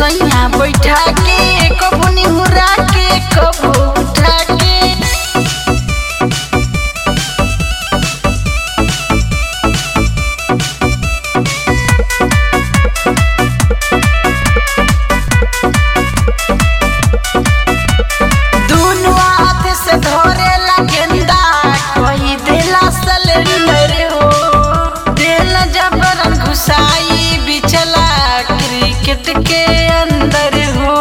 सैया बैठा के कबू निहुरा के कबू उठा के दुनु हाथ से धरेला गेंदा कही देला सिलेंडर हो देला जबरन घुसाई बिचला क्रिकेट के अंदर हो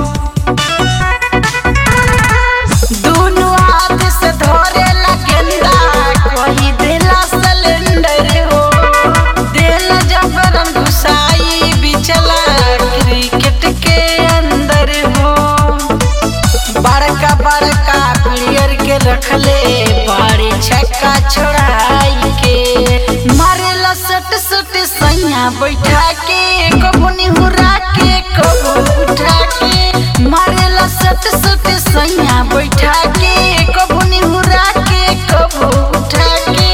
दुनु हाथ से धरेला गेंदा कही देला सिलेंडर हो देला जबरन घुसाई बिचला क्रिकेट के अंदर हो बड़का बड़का प्लेयर के रखले बड़े छक्का छोड़ाई के मारेला सट सट सैया बैठा के कबू निहुरा के कबू उठा के मारेला सट सट सैया बैठा के कबू निहुरा के कबू उठा के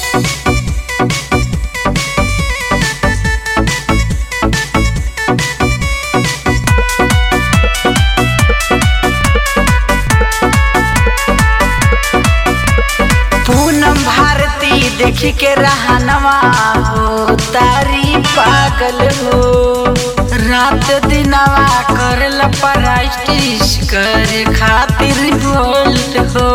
पूनम भारती देख के रहनवा हो तारी पागल हो रात दिनवा करल पराइटिस करे खातिर बोल्ट हो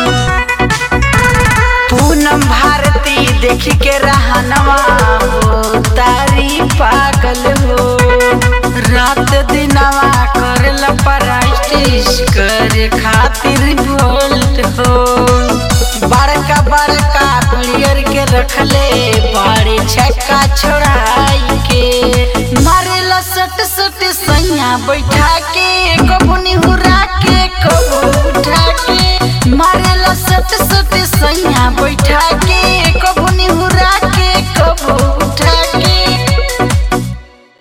पूनम भारती देख के रहनवा हो तारी पागल हो रात दिनवा करल पराइटिस करे खातिर बोल्ट हो बड़का बड़का प्लेयर के रखले बड़े छक्का छोड़ाई के मारेला सट सट सैया बैठा के कबू निहुरा के कबू उठा के मारेला सट सट सैया